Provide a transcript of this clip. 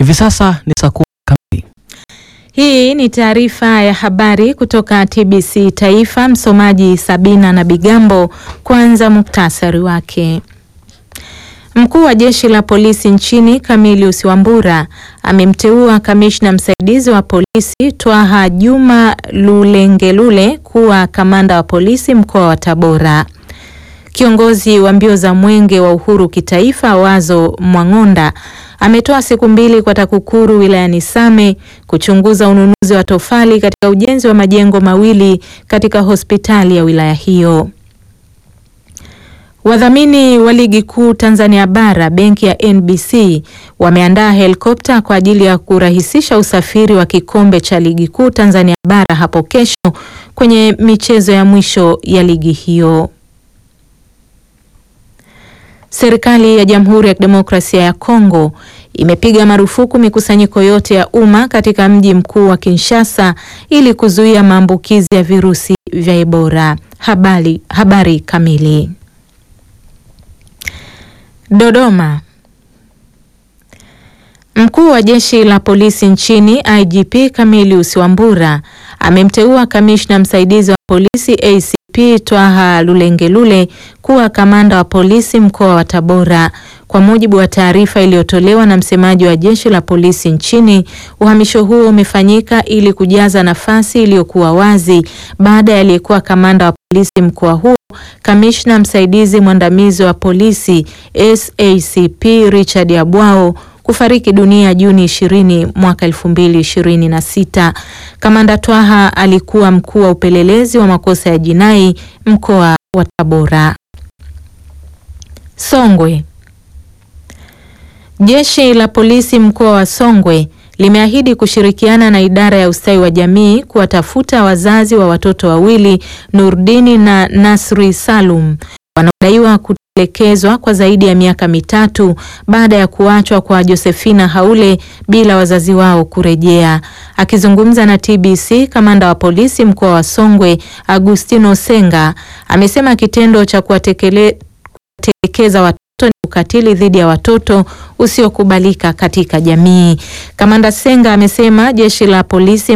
Hivi sasa ni saa kumi kamili. Hii ni taarifa ya habari kutoka TBC Taifa. Msomaji Sabina na Bigambo. Kwanza muktasari wake. Mkuu wa jeshi la polisi nchini Camilius Wambura amemteua kamishna msaidizi wa polisi Twaha Juma Lulengelule kuwa kamanda wa polisi mkoa wa Tabora. Kiongozi wa mbio za mwenge wa uhuru kitaifa Wazo Mwang'onda ametoa siku mbili kwa TAKUKURU wilayani Same kuchunguza ununuzi wa tofali katika ujenzi wa majengo mawili katika hospitali ya wilaya hiyo. Wadhamini wa ligi kuu Tanzania bara benki ya NBC wameandaa helikopta kwa ajili ya kurahisisha usafiri wa kikombe cha ligi kuu Tanzania bara hapo kesho kwenye michezo ya mwisho ya ligi hiyo. Serikali ya Jamhuri ya Kidemokrasia ya Kongo imepiga marufuku mikusanyiko yote ya umma katika mji mkuu wa Kinshasa ili kuzuia maambukizi ya virusi vya Ebola. Habari, habari kamili. Dodoma. Mkuu wa jeshi la polisi nchini IGP Camilius Wambura amemteua kamishna msaidizi wa polisi ACP Twaha Lulengelule kuwa kamanda wa polisi mkoa wa Tabora. Kwa mujibu wa taarifa iliyotolewa na msemaji wa jeshi la polisi nchini, uhamisho huo umefanyika ili kujaza nafasi iliyokuwa wazi baada ya aliyekuwa kamanda wa polisi mkoa huo kamishna msaidizi mwandamizi wa polisi SACP Richard Abwao kufariki dunia Juni 20 mwaka 2026. Kamanda Twaha alikuwa mkuu wa upelelezi wa makosa ya jinai mkoa wa Tabora. Songwe. Jeshi la polisi mkoa wa Songwe limeahidi kushirikiana na idara ya ustawi wa jamii kuwatafuta wazazi wa watoto wawili Nurdini na Nasri Salum wanaodaiwa kutelekezwa kwa zaidi ya miaka mitatu baada ya kuachwa kwa Josephina Haule bila wazazi wao kurejea. Akizungumza na TBC, kamanda wa polisi mkoa wa Songwe Agustino Senga amesema kitendo cha kuwatelekeza watoto ni ukatili dhidi ya watoto usiokubalika katika jamii. Kamanda Senga amesema jeshi la polisi